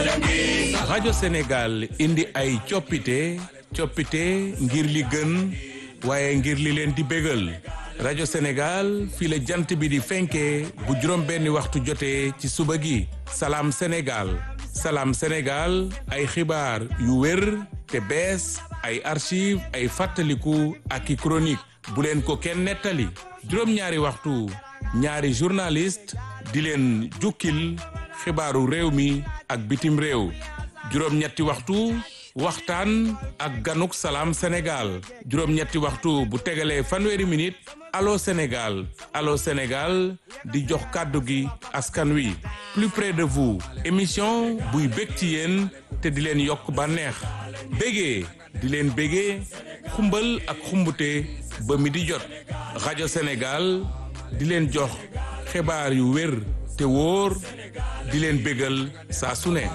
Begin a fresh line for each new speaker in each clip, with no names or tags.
rajo Sénégal indi ay coppite coppite ngir li gën waaye ngir li leen di bégal rajo Sénégal fii la jant bi di fenkee bu juróom benni waxtu jotee ci suba gi salaam Sénégal salaam Sénégal ay xibaar yu wér te bees ay archive ay fàttaliku ak i chronique bu leen ko kenn nettali juróom-ñaari waxtu ñaari journaliste di leen jukkil xibaaru réew mi ak bitim réew juróom-ñetti waxtu waxtaan ak ganuk salaam Sénégal juróom-ñetti waxtu bu tegalee fanweeri minute allo Sénégal allo Sénégal di jox kàddu gi askan wi plus près de vous émission buy bég ci yéen te di leen yokk bànneex bégee di leen bégee xumbal ak xumbute ba mi di jot rajo Sénégal di leen jox xibaar yu wér te wóor di leen bégal saa su ne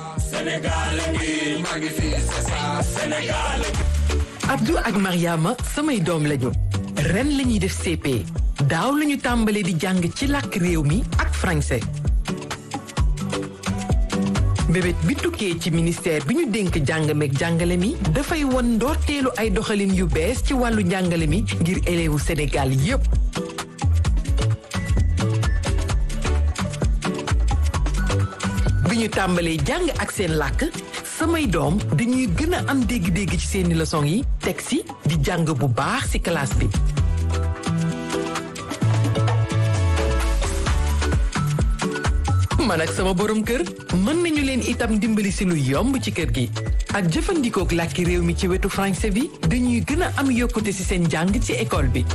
Abdou ak Mariama samay doom lañu ren la ñuy def CP daaw la ñu tàmbale di jàng ci làkk réew mi ak français mbébét bi tukkee ci ministère bi ñu dénk jàng meeg jàngale mi dafay won ndoorteelu ay doxalin yu bees ci wàllu njàngale mi ngir élèwu Sénégal yépp bi ñu tàmbalee jàng ak seen làkk samay doom dañuy gën a am dégg-dégg ci seeni leçon yi teg si di jàng bu baax ci classe bi man ak sama borom kër mën nañu leen itam dimbali si lu yomb ci kër gi ak jëfandikook làkki réew mi ci wetu français bi dañuy gën a am yokkute ci seen jàng ci école bi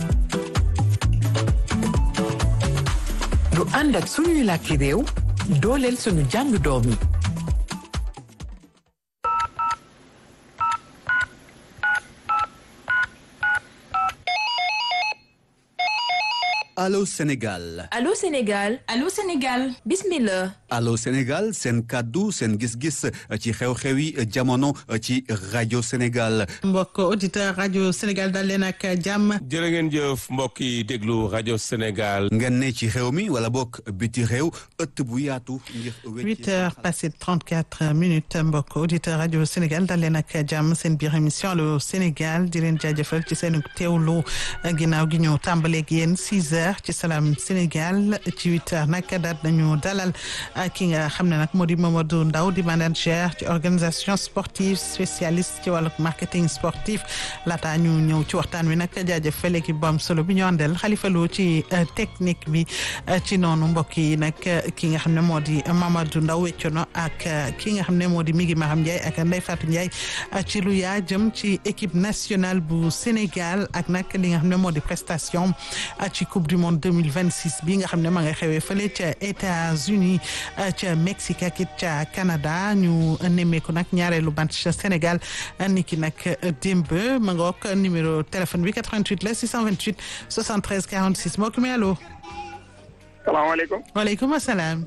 lu ànd ak suñuy làkki réew dooleel suñu jàng doom yi
Allô Sénégal
Allô Sénégal
Allô Sénégal
bismillah
Allô Sénégal seen kàddu seen gis-gis ci xew-xewi jamono ci rajo Sénégal
mbokk auditeur rajo Sénégal dal leen ak jàmm
jërë ngeen jëf mbokk yi déglu rajo Sénégal
ngeen ne ci xew mi wala bokk biti réew ëtt bu yaatu ngir
huit heures passé trente quatre minutes mbokk auditeur rajo Sénégal dal leen ak jàmm seen biir émission Allô Sénégal di leen jaajëfal ci seen teewlu ginnaaw gi ñu tàmbaleeg yéen six heures ci Salam Sénégal ci huit heures nag daal nañu dalal ki nga xam ne nag moo di Mamadou Ndaw di manager ci organisation sportive spécialiste ci wàllu marketing sportif laata ñu ñëw ci waxtaan wi nag jaajëfal équipe bu am solo bi ñu àndal Xalifa Lo ci technique bi ci noonu mbokk yi nag ki nga xam ne moo di Mamadou Ndaw weccono ak ki nga xam ne moo di Migi Maham Ndiaye ak Ndeye Fatou Ndiaye ci lu yaa jëm ci équipe nationale bu Sénégal ak nag li nga xam ne moo di prestation ci coupe du monde 2026 bi nga xam ne ma nga xewee fële ca États-Unis ca Mexique ak it ca Canada ñu nemmeeku nag ñaareelu match Sénégal niki nag démb ma nga wok numéro téléphone bi 88 la 628 73 46 mbokk mi allo.
salaamaaleykum.
waaleykum salaam.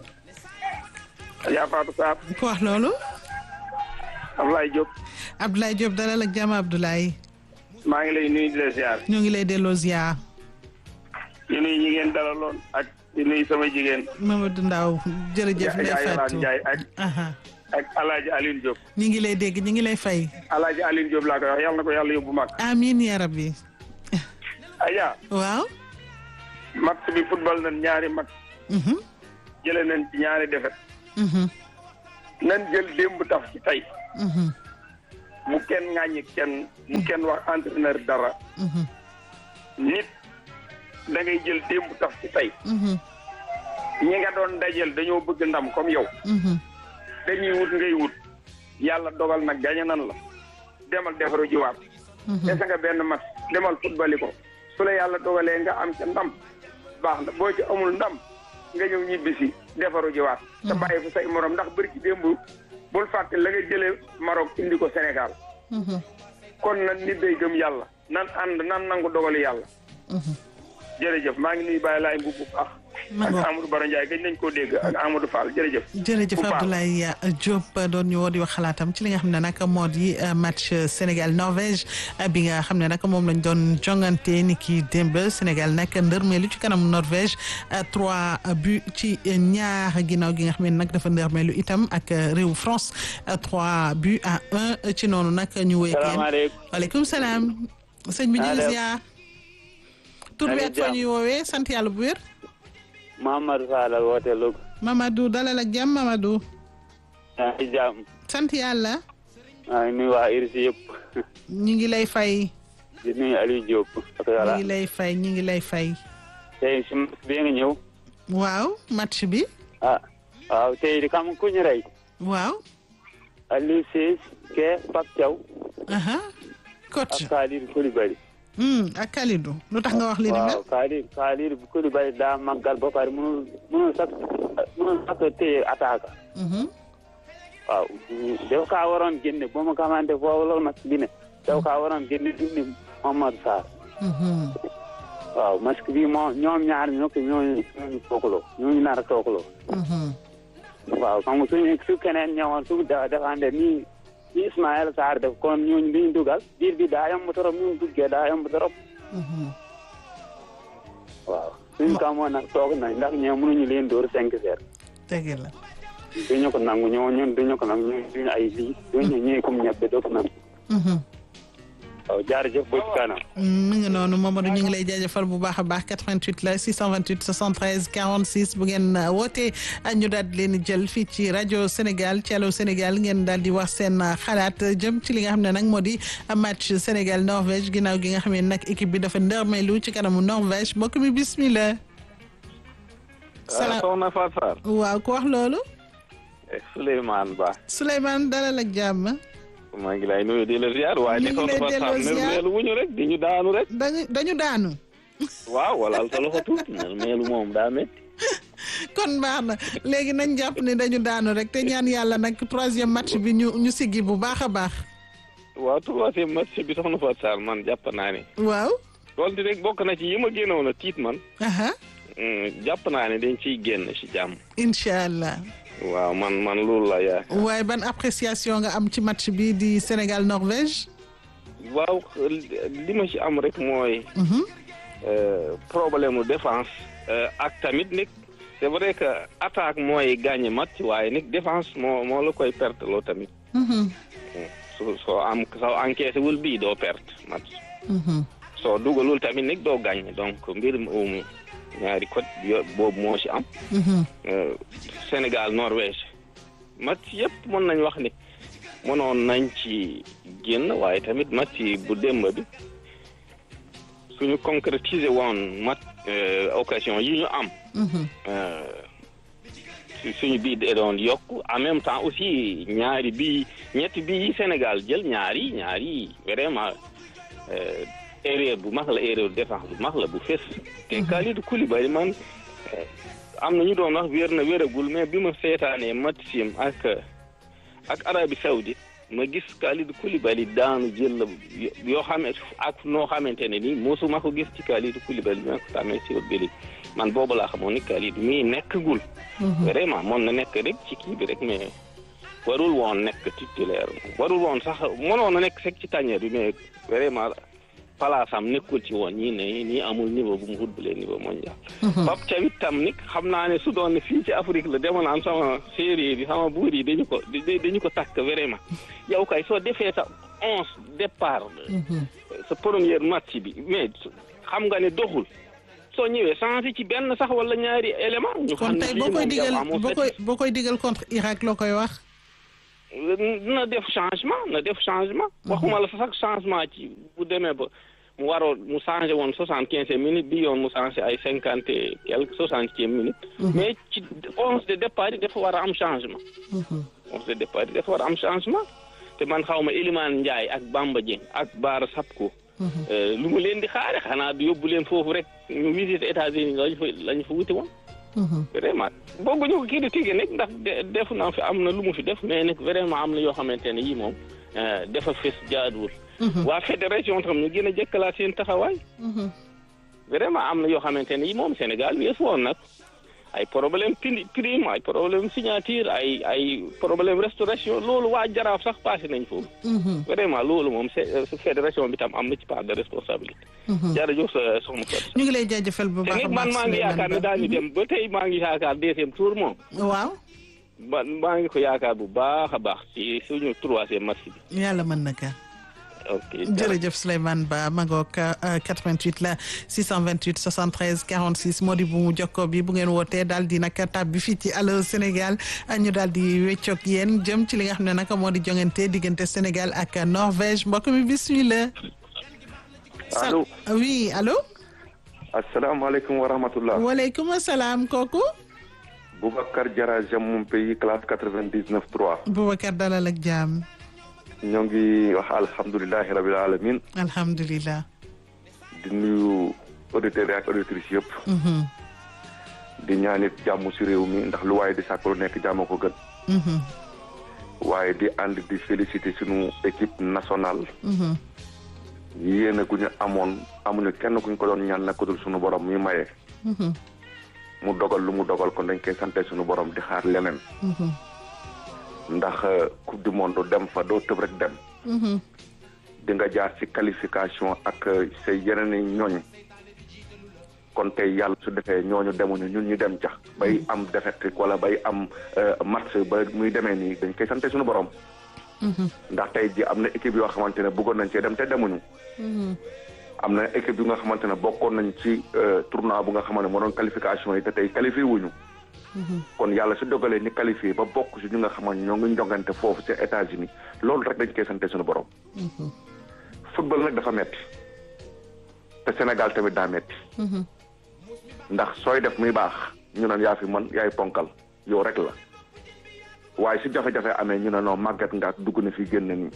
yaa Fatou Sarr.
ku wax loolu.
Abdoulaye Diop.
Abdoulaye Diop dalal ak jàmm Abdoulaye.
maa ngi lay nuyu di la ziar.
ñu ngi lay delloo ziar.
di nuyu ñi ngeen dalaloon ak di nuyu sama jigéen.
Mamadou Ndaw jërëjëf.
Ndeye Fatou Ndiaye ak.
aha
ak El Hadj Alioune Diop.
ñu ngi lay dégg ñu ngi lay fay.
El Hadj Alioune Diop laa koy wax yàlla na ko yàlla yóbbu mag.
amiin ya rabbi.
Aya.
waaw.
match bi football nañ ñaari match.
mhm
jëlee nañ ci ñaari defet
mhm
nañ jël démb taf ci tey.
mhm
mu kenn ŋàññi kenn mu kenn wax entraîneur dara.
mhm
nit da ngay jël démb taf ci tey.
mhm
ñi nga doon dajeel dañoo bëgg ndam comme yow.
mhm
dañuy wut ngay wut. yàlla dogal nag gañe nan la. demal defaru jiwaat. dese nga benn match demal football ko. su la yàlla dogalee nga am ca ndam. baax na boo ci amul ndam nga ñëw ñibbisi defaru jiwaat. te bàyyi fu say morom ndax bëri ci démb bul fàtte la nga jëlee Maroc indi ko Sénégal.
mhm
kon nag nit day gëm yàlla. nan ànd nan nangu dogali yàlla.
mhm
jërëjëf maa ngi nuyu Baye Laay Mbubb bu baax.
Ma
ak
ngoog.
Amadou Baro Ndiaye gëj nañ koo dégg ak Amadou Fall jërëjëf
jërëjëf
Bu baax.
Abdoulaye Diop doon ñu woo di wax xalaatam ci li nga xam ne nag moo di euh, match Sénégal Norvège euh, bi nga xam ne nag moom lañ doon jongante ni ki démb Sénégal nag ndërmeelu ci kanam Norvège euh, trois buts ci ñaar ginnaaw gi nga xam ne nag dafa ndërmeelu itam ak euh, réew France euh, trois buts à un ci noonu nag ñu wéy kenn
salaamaaleykum
waaleykum salaam sëñ bi ñu ngi
Allo.
ziar tur bi ak fa ñuy woowee sant yàlla bu wér
Mamadou Fall ak woote Louga
Mamadou dalal ak jàmm Mamadou
yaa ngi jàmm
sant yàlla
maa ngi nuyu waa IRIS yëpp
ñi ngi lay fay
di nuyu Aliou Diop ak
ñi
yàlla
ngi lay fay ñi ngi lay fay
tey si match bi nga ñëw
waaw match bi
ah waaw tey di xam ku ñu rey
waaw
Aliou Cissé ke Pape Thiaw
aha coach
ak Khalid Koulibaly
hmm ak Kalidou lu tax nga wax li ni mel
waaw Khalid Khalid Koulibaly daa màggal ba pare mënul mënul sax mënul sax téye attaque
Mhm.
waaw daf kaa waroon génne ba ma xamante foofu loolu match bi ne daf kaa waroon génne dindi Mohamed Sarr
Mhm.
waaw masque bi moo ñoom ñaar ñoo ko ñooñu ñooñu toogaloo ñooñu nar a toogaloo
Mhm.
waaw xam nga suñu su keneen ñëwoon su da defande nii ni Ismaël Sarr def kon ñooñu duñ dugal biir bi daa yomb trop ñu duggee daa yomb trop
Mhm.
waaw suñu kamoon nag toog nañ ndax ñoo mënuñu leen dóor cinq heures
dëgg la
duñu ko nangu ñoo ñun duñu ko nangu ñun duñu ay lii duñu ñëwee comme ñebe doo ko nangu
Mhm.
waaw jaarëjëf ba ci kanam
mi ngi noonu Mamadou ñu ngi lay jaajëfal bu baax a baax 88 la 628 73 46 bu ngeen uh, wootee uh, ñu daal di leen di jël fii ci rajo Sénégal ci Allô Sénégal ngeen daal di wax seen uh, xalaat jëm ci li nga xam ne nag moo di uh, match Sénégal Norvège ginnaaw gi nga xam ne nag équipe bi dafa ndërmeelu ci kanamu Norvège mbokk mi bismillah. salaam
soxna Fatou Sarr
waaw ku wax loolu
Souleymane Ba
Souleymane dalal ak jàmm
maa ngi lay nuyu di la ziar waaye
Ñu
ni
ngi
soxna
lay
Fatou Sarr
delloo ziar.
meelu wuñu rek di ñu daanu rek
dañu dañu daanu
waaw walaal sa loxo tuuti meelu moom daa métti
kon baax na léegi nañ jàpp ne dañu daanu rek te ñaan yàlla nag troisième match bi ñu ñu siggi bu baax a baax
waaw troisième match bi soxna Fatou Sarr man jàpp naa ne
waaw
loolu di rek bokk na ci yi ma génnoon a tiit man
aha
Mm, jàpp naa ne dañ ciy génn ci jàmm
incha allah
waaw man man loolu la yaa
waaye ban appréciation nga am ci match bi di Sénégal Norvège
waaw li ma ci am rek mooy
Mhm.
euh, problème mu défense euh, ak tamit nag c'est vrai que attaque mooy gagné match waaye nag défense moo moo la koy perte loo tamit
Mhm.
soo soo am soo encaissé wul bii doo perte match
Mhm.
soo dugalul tamit nag doo gagné donc mbir moomu ñaari côté yo- boobu moo ci am
Mhm.
Euh, Sénégal Norvège match yëpp mën nañ wax ni mënoon nañ ci génn waaye tamit match yi bu démb bi suñu concrétiser woon mat euh, occasion yi ñu am
Mhm.
euh, su- suñu bii de doon yokk en même temps aussi ñaari bii ñetti bii yi Sénégal jël ñaari ñaari vraiment euh, erreur bu mag la erreur défense bu mag la bu fés te Kalidou Koulibaly man euh, am na ñu doon wax wér na wéragul mais bi ma seetaanee match sim ak ak Arabie Saoudite ma gis Kalidou Koulibaly daanu jël la yoo xam ak noo xamante ne nii mosuma ko gis ci Kalidou Koulibaly ma ko xamee si bëli man boobu laa xamoon ni Kalidou mii nekkagul vraiment moon na nekk rek ci kii bi rek mais warul woon nekk titulaire warul woon sax mënoon na nekk rek ci tàññeer bi mais vraiment place am nekkul ci woon ñii ne ñii amul niveau bu mu footballee niveau mondial Pape Thiaw tam nit xam naa ne su doon ne fii ci Afrique la demoon am sama séeréer yi sama buur yi dañu ko da- dañu ko takk vraiment yow kay soo defee sa onze départ sa première match bi mais xam nga ne doxul soo ñëwee changé ci benn sax wala ñaari élément ñu
kon
xam ne
tey
lii
boo koy
moom yow
digal
amoo
boo
set-
koy boo koy digal contre Irak loo koy wax
na def changement na def changement waxuma la sax changement ci bu demee ba mu waroo mu changé woon soixante quinze minutes bi yoon mu changé ay cinquante et quelque soixantième minute mais ci onze de départ yi dafa war a am changement onze de départ yi dafa war a am changement te man xaw ma Elimane Ndiaye ak Bamba Dieng ak Baara Sapko euh, lu mu leen di xaare xanaa du yóbbu leen foofu rek ñu visite États-Unis lañu fa lañu fa wuti woon vraiment bëgguñu ko kii di tige nag ndax de- def naa fi am na lu mu fi def mais nag vraiment am na yoo xamante ne yii moom euh, dafa fes jaaduwul. waa fédération tam ñu gën a jëkkalaat seen taxawaay. vraiment am na yoo xamante ne yii moom Sénégal weesu woon nag ay problème prix prime ay problème signature ay ay problème restauration loolu waa jaraaf sax passé nañ foofu vraiment loolu moom c'est fédération bi tam am na ci part de responsabilité jërëjëf soxna Fatou
ñu ngi lay jaajëfal bu baax a baax
man maa ngi yaakaar ne daañu dem ba tey maa ngi yaakaar deuxième tour moom
waaw
man maa ngi ko yaakaar bu baax a baax ci suñu troisième match bi
yàlla mën na ka
ok
jërëjëf Souleymane Ba Magog 88 la 628 73 46 moo di bu mu jokko bi bu ngeen wootee daal di nag tab bi fii ci Allô Sénégal ñu daal di weccoog yéen jëm ci li nga xam ne nag moo di jongante diggante Sénégal ak Norvège mbokk mi bismillah.
allo
oui allo.
asalaamaaleykum wa rahmatullah.
waaleykum salaam kooku.
Boubacar Diarra Jam mon pays classe quatre-vingt-dix-neuf trois.
Boubacar dalal ak jàmm.
ñoo ngi wax alhamdulilahi rabil alamin
alhamdulilah.
di nuyu auditeurs yi ak auditrices yëpp. di ñaanit jàmm si réew mi ndax lu waaye di sàkk lu nekk jàmm ko gën. waaye di ànd di féliciter sunu équipe nationale. yéene gu ñu amoon amuñu kenn ku ñu ko doon ñaan naka dul sunu borom mi maye. mu dogal lu mu dogal kon dañ koy sante sunu borom di xaar leneen. ndax coupe du monde dem fa doo tëb rek dem. di nga jaar ci qualification ak say yeneen i ñooñ. kon tey yàlla su defee ñooñu demuñu ñun ñu dem ca. bay am défaite wala bay am match ba muy demee nii dañ koy sante suñu borom. ndax tey ji am na équipe yoo xamante ne bëggoon nañ cee dem te demuñu. am na équipe yu nga xamante ne bokkoon nañ ci tournoi bu nga xamante ne moo doon qualification yi te tey qualifié wuñu. kon yàlla su dogalee ni qualifié ba bokk si ñu nga xamante ñoo ngi njongante foofu ci États-Unis loolu rek dañ koy sante suñu borom. football nag dafa metti te Sénégal tamit daa metti ndax sooy def muy baax ñu naan yaa fi man yaay ponkal yow rek la waaye si jafe-jafe amee ñu ne non màgget nga ak dugg na fi génn nii.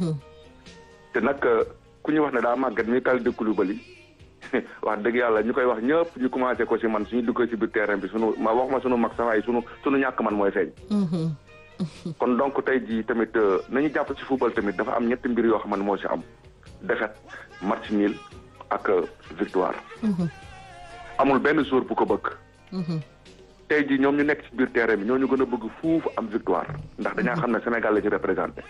te nag ku ñu wax ne daa màgget mi Kalidou Koulibaly wax dëgg yàlla ñu koy wax ñëpp ñu commencé ko si man suñu duggee si biir terrain bi sunu ma wax ma sunu mag sax waaye sunu sunu ñàkk man mooy feeñ. kon donc tey jii tamit nañu jàpp ci football tamit dafa am ñetti mbir yoo xam ne moo si am défaite match nul ak victoire. amul benn jour bu ko bëgg. tey jii ñoom ñu nekk ci biir terrain bi ñoo ñu gën a bëgg fuufu am victoire ndax dañaa xam ne Sénégal la ci représenté.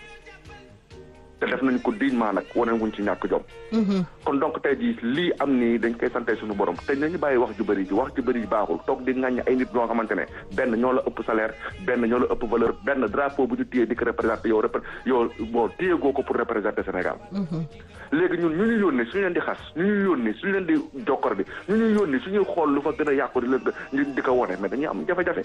te def nañ ko dignement nag wane wuñ ci ñàkk jom. kon donc tey jii lii am nii dañ koy sante suñu borom te nañu bàyyi wax ju bëri ji wax ju bëri ji baaxul toog di ŋàññ ay nit ñoo xamante ne benn ñoo la ëpp salaire benn ñoo la ëpp valeur benn drapeau bu ñu téye di ko représenté yow repr yow bon téye goo ko pour représenter Sénégal. léegi ñun ñu ñu yónnee suñu leen di xas ñu ñu yónnee suñu leen di jokkor bi ñu ñu yónnee suñuy xool lu fa gën a yàqu di leen ñu di ko wone mais dañuy am jafe-jafe.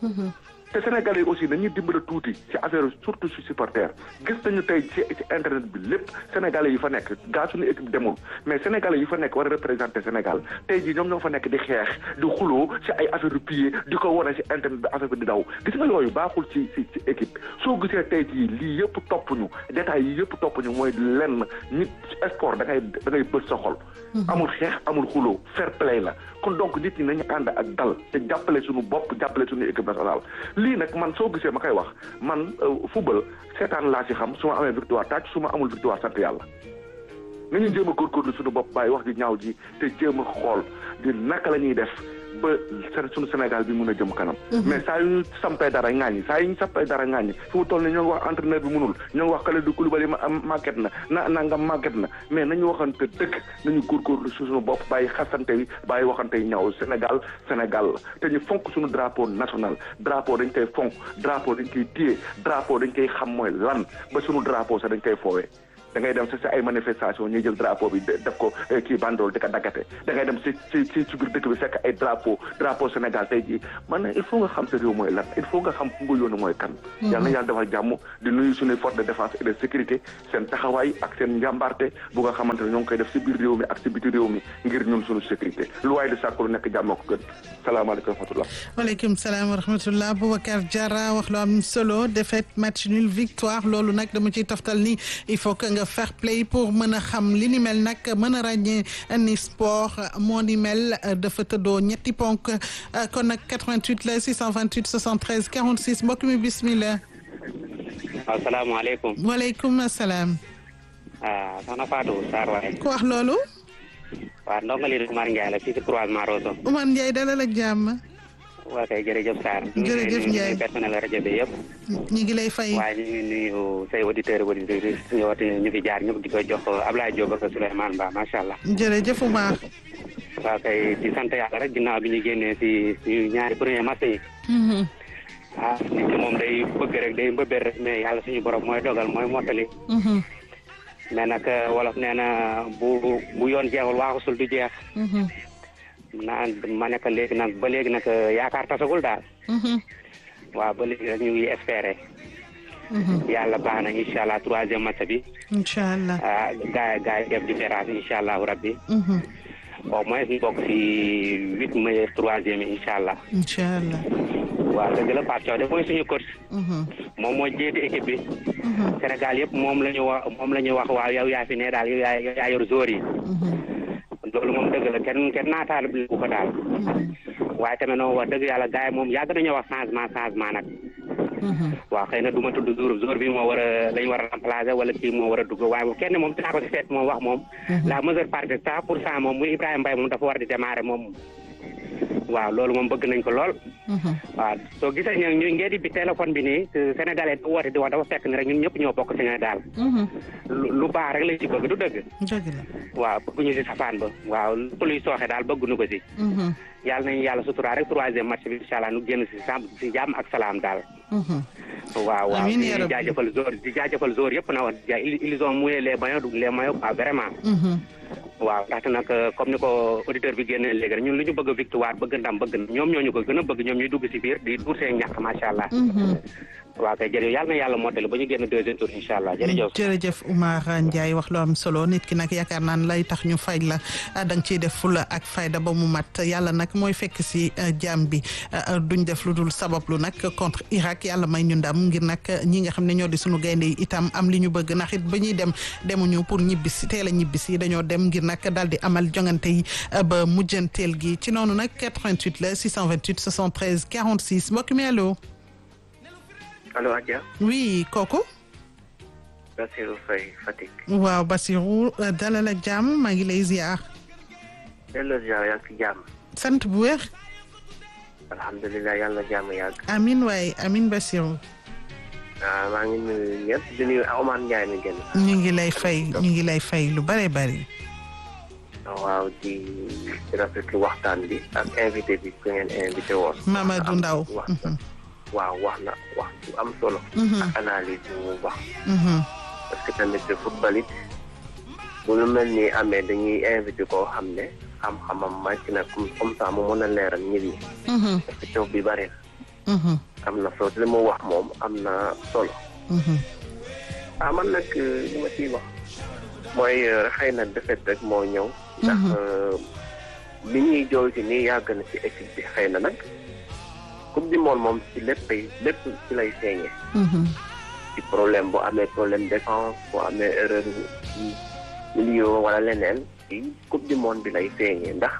te Sénégalais yi aussi dañuy dimbale tuuti ci affaire surtout ci supporter gis nañu tey ci ci internet bi lépp Sénégalais yi fa nekk gaa suñu équipe demul mais Sénégalais yi fa nekk war a représenter Sénégal tey jii ñoom ñoo fa nekk di xeex di xuloo ci ay affaire yu pillé di ko wane ci internet bi affaire bi di daw gis nga yooyu baaxul ci ci ci équipe soo gisee tey jii lii yëpp topp ñu détails yi yëpp topp ñu mooy lenn nit sport da ngay da ngay bës sa xol amul xeex amul xuloo fair play la kon donc nit ñi nañu ànd ak dal te jàppale suñu bopp jàppale suñu équipe nationale lii nag man soo gisee ma koy wax man football seetaan laa ci xam su ma amee victoire tàcc su ma amul victoire sant yàlla nañu jéem a góorgóorlu suñu bopp bàyyi wax ji ñaaw ji te jéem a xool di naka la ñuy def ba suñu Sénégal bi mun a jëm kanam mais saa yu ñu sampee dara ŋaañi saa yu ñu sampee dara ŋaañi fi mu toll ni ñoo ngi wax entraîneur bi mënul ñoo ngi wax Kalidou Koulibaly màgget na na na nga màgget na mais nañu waxante dëgg nañu góorgóorlu su suñu bopp bàyyi xasante yi bàyyi waxante yi ñaaw Sénégal Sénégal la te ñu fonk suñu drapeau national drapeau dañ koy fonk drapeau dañ koy téye drapeau dañ koy xam mooy lan ba suñu drapeau sax dañ koy foowee da ngay dem si si ay manifestation ñuy jël drapeau bi def ko kii bandool di ko daggate da ngay dem si si si si biir dëkk bi fekk ay drapeau drapeau Sénégal tey jii man il faut nga xam sa réew mooy lan il faut nga xam fu nga yónni mooy kan yal na yàlla defal jàmm di nuyu suñuy force de défense et de sécurité seen taxawaay ak seen njàmbaarte bu nga xamante ne ñoo ngi koy def si biir réew mi ak si biti réew mi ngir ñun suñu sécurité lu waaye di sàkku lu nekk jàmm ko gën salaamaaleykum wa rahmatullah
waaleykum salaam wa rahmatullah Boubacar Diarra wax lu am solo défaite match nul victoire loolu nag dama ciy taftal ni il faut que nga fair play pour mën a xam li ni mel nag mën a ràññee ni sport moo ni mel dafa tëddoo ñetti ponk kon nag 88 la 628 73 46 mbokk mi bismillah.
asalaamaaleykum.
waaleykum salaam.
ah soxna Fatou Sarr waaye.
ku wax loolu.
waaw ndongali Oumar Ndiaye la fii ci croisement Rosso.
Oumar Ndiaye dalal ak jàmm.
waa kay jërëjëf Sarr.
Jërëjëf Ndiaye.
ñu personnel rajo bi yëpp.
ñi ngi lay fay.
waaye ñu ngi nuyu say auditeurs auditrices ñu woote ñu fi jaar ñëpp di ko jox Ablaye Diop ak Souleymane Ba macha allah.
jërëjëf Oumar.
waa kay di sant yàlla rek ginnaaw bi ñu génnee si suñu ñaari premier match yi. ah nit ki moom day bëgg rek day mbëbër rek mais yàlla suñu borom mooy dogal mooy mottali. mais nag wolof nee na bu bu yoon jeexul waaxusul du jeex. naan ma nekk léegi nag ba léegi nag yaakaar tasagul daal. waaw ba léegi rek ñu ngi espérer. yàlla baax na incha allah troisième match bi.
incha allah.
ah gars yi gars yi def différence incha allahu rabbi. au moins ñu bokk si huit meilleurs troisième yi incha allah.
incha allah.
waaw dëgg la Pape Thiaw de mooy suñu coach. moom moo jiite équipe bi. Sénégal yëpp moom la ñu wax moom la ñu wax waaw yow yaa fi ne daal yow yaa yow yaa yor zoor yi. loolu moom dëgg la kenn kenn naataal bu ko daal. waaye tamit noonu wax dëgg yàlla gars yi moom yàgg nañoo wax changement changement nag. waaw xëy na du ma tudd jour jour bi moo war a lañ war a remplacer wala kii moo war a dugg waaye kenn moom dinaa ko si seet moom wax moom. la majeure partie cent pour cent moom muy Ibrahima Mbaye moom dafa war di démarrer moom. waaw loolu moom bëgg nañ ko lool. waaw soo gisee ñu ñu ngeen di bi téléphone bi nii sénégalais di woote di wax dafa fekk ni rek ñun ñëpp ñoo bokk Sénégal. lu lu baax rek lañ ci bëgg du dëgg.
dëgg la.
waaw bëgguñu si safaan ba waaw lépp luy sooxe daal bëgguñu ko si. yàlla nañu yàlla sutura rek troisième match bi incha allah nu génn si sam si jàmm ak salaam daal. waaw waaw
amiin
di
yaa rabbi.
jaajëfal zoor di jaajëfal zoor yëpp na wax ja ils ils ont mouillé les maillots les maillots quoi vraiment. waaw ndaxte nag comme ni ko auditeur bi génnee léegi rek ñun lu ñu bëgg victoire bëgg ndam bëgg ñoom ñoo ñu ko gën a bëgg ñoom ñuy dugg si biir di duur seen ñàkk macha allah. waaw kay jërëjëf yàlla na yàlla mottali ba ñu génn deuxième tour incha allah jërëjëf.
jërëjëf Oumar Ndiaye wax lu am solo nit ki nag yaakaar naan lay tax ñu fay la ah, da nga ciy def fula ak fayda ba mu mat yàlla nag mooy fekk si ah, jaam bi ah, duñ def lu dul sabablu nag contre Irak yàlla may ñu ndam ngir nag ñi nga xam ne ñoo di sunu gaynde yi itam am li ñu bëgg ndax it ba ñuy dem demuñu pour ñibbisi teel a ñibbisi dañoo dem ngir nag daal di amal jongante yi ah, ba mujjanteel gi ci noonu nag 88 la 628 73 46 mbokk mi allo.
allo Adja
oui kooku.
Bassirou Faye Fatick
waaw Basirou dalal ak jàmm maa ngi lay ziar.
delloo ziar yaa ngi ci jàmm
sant bu wér.
alhamdulilah yàlla na jàmm yàgg
amin waaye amin Basirou.
ah maa ngi nuyu ñëpp di nuyu Omar Ndiaye mi génn
ñu ngi lay fay ñu ngi lay fay lu bare bari.
waaw di di rafetlu waxtaan bi ak invité bi ku ngeen invité woon
Mamadou Ndaw.
wax na waaw wax na wax bu am solo
Mhm.
ak analyse bi mu wax
Mhm.
parce que tamit football it bu lu mel ni amee dañuy invité koo xam ne xam-xamam màcc na comme comme ça mu mën a leeral nit ñi
Mhm.
parce que coow bi bari na
Mhm.
am na solo li mu wax moom am na solo
Mhm.
ah man nag li ma ciy wax mooy euh, xëy na defet rek moo ñëw ndax
Mhm.
euh, li ñuy jooy ci nii yàgg na ci équipe bi xëy na nag coupe du monde moom ci lépp lépp ci lay feeñee
Mhm.
ci problème bu amee problème défense bu amee erreur ci milieu wala leneen ci coupe du monde bi lay feeñee ndax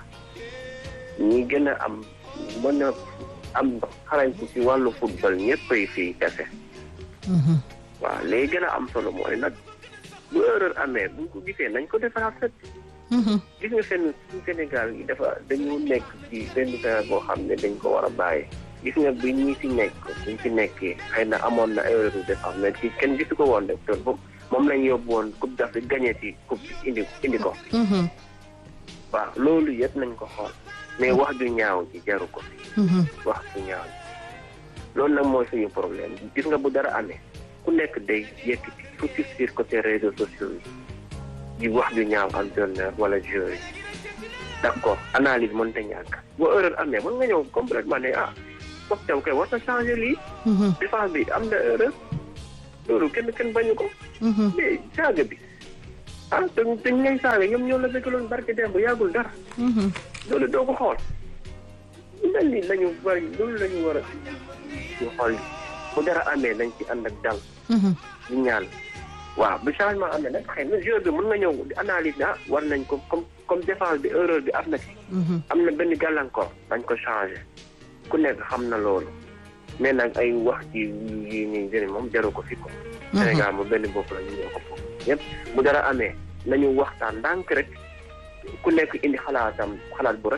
ñi gën a am mën a am xarañtu ci wàllu football ñëppay fii kese
Mhm.
waaw léegi gën a am solo mooy nag bu erreur amee buñ ko gisee nañ ko defaraat set
Mhm.
gis nga seen suñu Sénégal yi dafa dañu nekk ci benn terrain boo xam ne dañ ko war a bàyyi gis nga bi ñi ci nekk buñ ci nekkee xëy na amoon na erreur de défense mais ci kenn gisu ko woon rek te boobu moom lañ yóbbu woon coupe d'Afrique gagné ci coupe bi indi indi ko
Mhm.
waaw loolu yëpp nañ ko xool mais wax ju ñaaw ji jaru ko fi
Mhm.
wax ju ñaaw ji loolu nag mooy suñu problème gis nga bu dara amee ku nekk day yëkkati focus sur côté réseaux sociaux yi di wax ju ñaaw entraîneur wala joueur yi d'accord analyse mën ta ñàkk boo erreur amee mën nga ñëw complètement ne ah foog tam koy war na changer lii
Mhm.
défense bi am na erreur loolu kenn kenn bañu ko
Mhm.
mais saaga bi ah te te ñu ngay saaga ñoom ñoo la bëggaloon barke dem bu yàggul dara
Mhm.
loolu doo ko xool lu mel ni lañu bari loolu la ñu war a ñu xool bu dara amee nañ ci ànd ak dal
Mhm.
di ñaan waaw bu changement amee nag xëy na joueur bi mën nga ñëw di analyse ne ah war nañ ko comme comme défense bi erreur bi am na ci
Mhm.
am na benn gàllankoor dañ ko changé ku nekk xam na loolu mais nag ay wax ci yi ñuy jëriñ moom jaru ko fi ko Sénégal mu benn bopp la ñu ñoo ko foofu yëpp bu dara amee nañu waxtaan ndànk rek ku nekk indi xalaatam xalaat bu rafet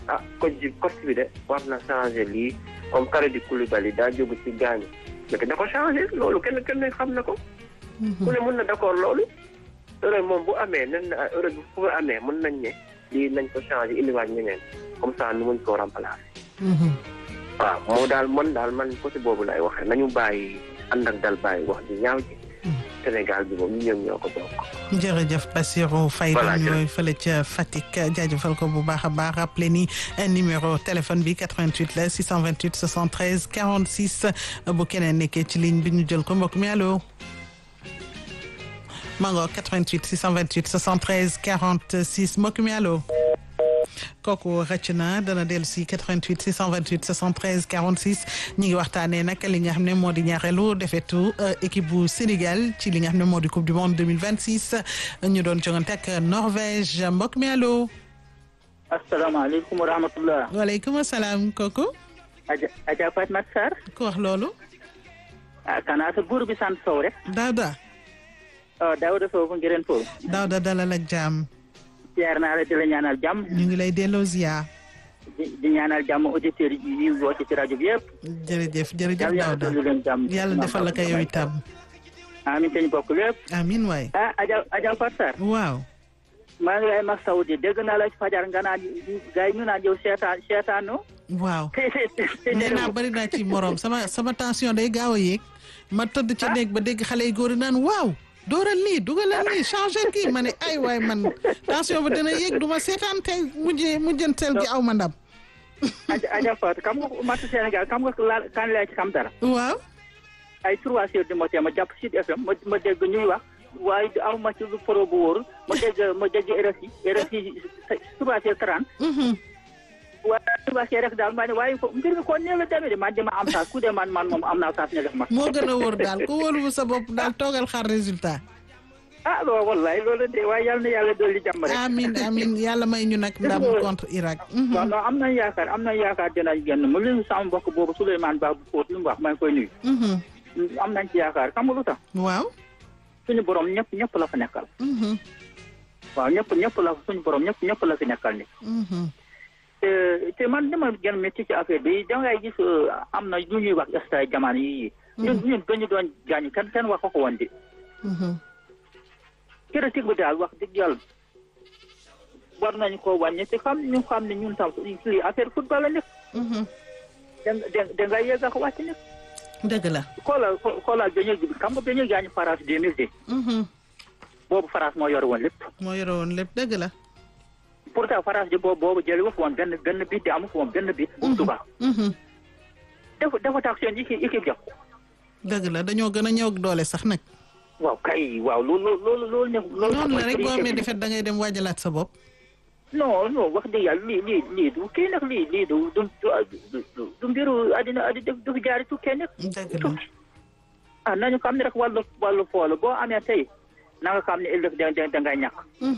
ah coach bi coach bi de war na changer lii comme Kalidou Koulibaly daa jóg ci gaañu mais da ko changer loolu kenn kenn xam na ko. ku ne mën na d'accord loolu. erreur moom bu amee nen na erreur bu fu amee mën nañ ne lii nañ ko changer indiwaat ñeneen comme ça nu mën koo remplacer. waaw moo daal man daal man côté boobu lay waxee nañu bàyyi ànd ak dal bàyyi wax di ñaaw ji. Sénégal bi moom ñu ñoom ñoo ko bokk.
jërëjëf Bassirou Faye
Voilà,
dañu ñooy fële ca Fatick jaajëfal ko bu baax a baax rappelé ni numéro téléphone bi 88 la 628 73 46 bu keneen nekkee ci ligne bi ñu jël ko mbokk mi allo. mango 88 628 73 46 mbokk mi allo. kooku rëcc na dana dellu si 88 628 73 46 ñi ngi waxtaanee nag li nga xam ne moo di ñaareelu defetu équipe bu Sénégal ci li nga xam ne moo di coupe du monde 2026 ñu doon jongante ak Norvège mbokk mi allo.
asalaamaaleykum wa rahmatullah.
waaleykum salaam kooku.
Adja Adja Fatma Sarr.
ku wax loolu.
ah kanaa sa buur bi sant Sow rek.
Daouda.
oh Daouda Sow bu ngireen Sow.
Daouda dalal ak jàmm.
ziar naa la di la ñaanal jàmm.
ñu ngi lay delloo ziar.
di di ñaanal jàmm auditeurs yi woote ci rajo bi yëpp.
jërëjëf jërëjëf
yàlla
Daouda
yàlla leen jàmm.
yàlla defal la ko yow itam.
amiin te ñu bokk lépp.
amiin waay.
ah Adja Adja Fatou Sarr.
waaw.
maa ngi lay mag Saoudi dégg naa la ci fajar nga naan gars yi ñu naan yow seetaan seetaanoo.
waaw nee naa bari naa ci morom sama sama tension day gaaw a yéeg ma tëdd ca néeg ba dégg xale yu góor yi naan waaw dooral lii dugalal lii changé kii ma ne ay waay man tension ba dina yéeg du ma seetaan tey mujjee mujjanteel gi aw ma ndam.
Adja Adja Fatou xam nga match Sénégal xam nga laal kan laa ci xam dara.
waaw.
ay trois heures du matin ma jàpp Sud FM ma ma dégg ñuy wax waaye aw ma ci lu pro bu wóor ma dégg ma dégg RFI RFI trois heures trente. waaye trois heures rek daal maa ne waaye ko mbir mi kon nee la demee de man dama am saas ku de man man moom am naa saas ne def ma.
moo gën a wóor daal ku wóolu sa bopp daal toogal xaar résultat.
ah loolu wallaay loolu de waaye yal na yàlla dolli jàmm rek.
amiin amiin yàlla may ñu nag ndam contre Irak.
waaw non am nañu yaakaar am nañu yaakaar dinañ génn mu leen sama mbokk boobu Souleymane Ba bu Fóot lu mu wax maa ngi koy nuyu. am nañ ci yaakaar xam nga lu tax.
waaw.
suñu borom ñëpp ñëpp la fa nekkal. waaw ñëpp ñëpp la suñu borom ñëpp ñëpp la fi nekkal ni te te man dama gën métti ci affaire bi dangay gis am na lu ñuy wax stade jamono yii. ñun ñun dañu doon gaañ kenn kenn wax ko woon de. critique bi daal wax dëgg yàlla war nañu koo wàññi te xam ñu xam ne ñun tam lii affaire football la nekk. da da ngay yegg ak wàcc nekk.
dëgg la.
xoolal xoolal dañuy xam nga dañuy gaañ France deux mille deux. boobu France moo yore woon lépp.
moo yore woon lépp dëgg la.
pourtant France di boobu boobu jëli wu woon benn benn bit di amu fi woon benn bit. bu tubaab. dafa dafa tax seen équipe équipe jox.
dëgg la dañoo gën a ñëw ak doole sax nag.
waaw kay waaw loolu loolu loolu ne. loolu
noonu la rek boo amee defet da ngay dem waajalaat sa bopp.
non non wax dëgg yàlla lii lii lii du kii nag lii lii du du du du mbiru àddina àddina du fi jaari tukkee nag.
dëgg la
ah nañu xam ne rek wàllu wàllu foolo boo amee tey na nga xam ne ëllëg da da da ngay ñàkk.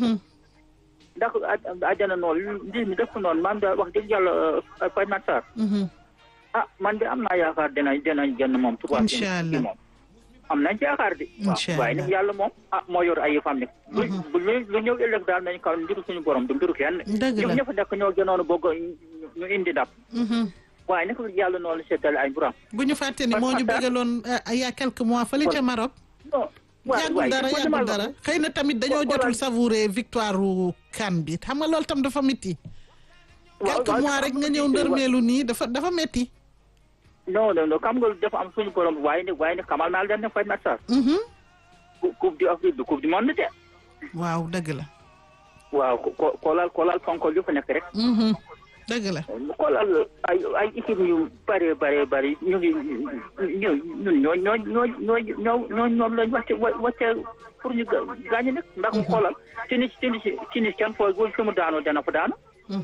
ndax àjjana noonu mbir mi def noonu maam daal wax dëgg yàlla Faye Mat Sarr. ah man de am naa yaakaar dinañ dinañ génn moom.
incha allah
moom am nañ ci yaakaar de.
incha allah
waaye nag yàlla moom ah moo yor ay yëfam ne. lu lu ñëw ëllëg daal nañ kaw mbiru suñu borom du mbiru kenn.
dëgg la
ñoom ñëpp nekk ñoo gënoon bëgg ñu indi ndam. waaye nag yàlla noonu seetal ay mburam.
bu ñu fàtte ni moo ñu bëggaloon il y a quelques mois fële ca Maroc. yàggul dara yàggul dara xëy na tamit dañoo jotul savourer victoire u CAN bi xam nga loolu tam dafa métti. quelques mois rek nga ñëw ndërmeelu nii dafa dafa métti.
non non non xam nga dafa am suñu borom waaye nag waaye nag xamal naa leen ne Faye Mat Sarr. coupe du Afrique du coupe du monde de.
waaw dëgg la.
waaw ko koolal koolal fonkol yu fa nekk rek.
dëgg la.
xoolal ay ay équipe yu bëree bëree bëri ñu ngi ñu ñun ñoo ñoo ñoo ñoo ñoo ñoo ñoom lañ wàcce wàcce pour ñu gaañu nag ndax mu xoolal Tunis Tunis Tunis kenn foo gu fi mu daanoo dana fa daanu.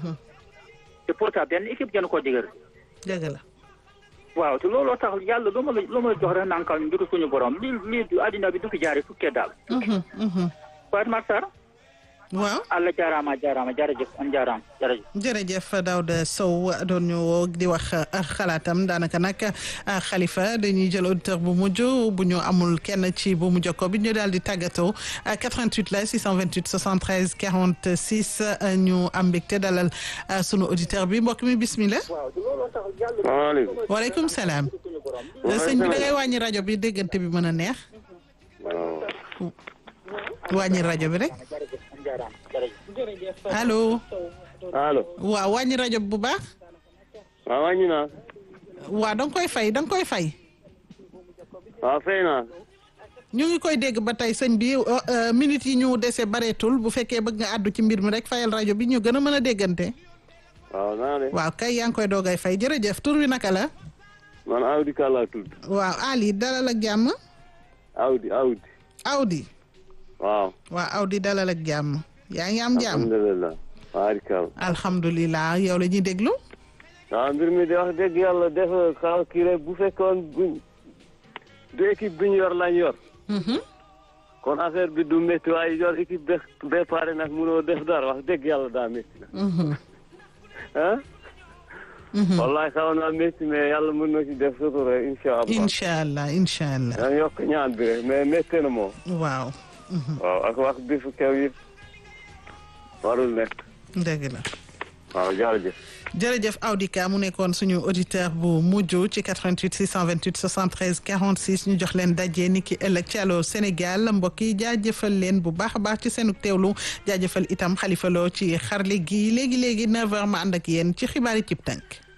te pourtant benn équipe gën koo digal.
dëgg la.
waaw te looloo tax yàlla lu ma la lu ma la jox rek nankal mbiru suñu borom lii lii du àddina bi du fi jaaree tukkee daal. Faye Mat Sarr.
waaw
allah jaaraama jaaraama jërëjëf on jaaraama jërëjëf
jërëjëf Daouda Sow doon ñu woo di wax xalaatam daanaka nag Khalifa dañuy jël auditeur bu mujj bu ñu amul kenn ci bu mujj ko bi ñu daal di tàggatoo 88 la 628 73 46 ñu am mbégte dalal sunu auditeur bi mbokk mi bismillah.
waaleykum.
waaleykum salaam. sëñ bi da ngay wàññi rajo bi déggante bi mën a neex. wàññi rajo bi rek. allo.
allo.
waaw wàññi rajo bi bu baax.
waaw wàññi naa.
waaw da nga koy fay da nga koy fay.
waaw fay naa.
ñu ngi koy dégg ba tey sëñ bi minutes yi ñu dese bareetul bu fekkee bëgg nga àddu ci mbir mi rek fayal rajo bi ñu gën a mën a déggante.
waaw naa de.
waaw kay yaa ngi koy doogay fay jërëjëf tur wi naka la.
man Awdi Ka laa tudd.
waaw Ali dalal ak jàmm.
Awdi Awdi.
Awdi.
waaw.
waaw Awdi dalal ak jàmm. yaa ngi am jàmm
alhamdulilah. waarikal.
alhamdulilah yow la ñuy déglu.
waaw mbir mi di wax dëgg yàlla def xaw kii rek bu fekkoon buñ du équipe bi ñu yor lañ yor. kon affaire bi du métti waaye yor équipe be be pare nag mënoo def dara wax dëgg yàlla daa métti na. ah. wallahi xaw naa métti mais yàlla mën na ci def sutura incha allah.
incha allah incha allah.
yaa yokk ñaan bi rek mais métti na moom.
waaw.
waaw ak wax bi fu kew yi warul nekk.
dëgg la.
waaw jërëjëf.
jërëjëf Audika mu nekkoon suñu auditeur bu mujj ci 88 628 73 46 ñu jox leen daje ni ki ëllëg ci Allô Sénégal mbokk yi jaajëfal leen bu baax a baax ci seenu teewlu jaajëfal itam Xalifa Lo ci xarle gi léegi léegi 9h ma ànd ak yéen ci xibaari cib tànk.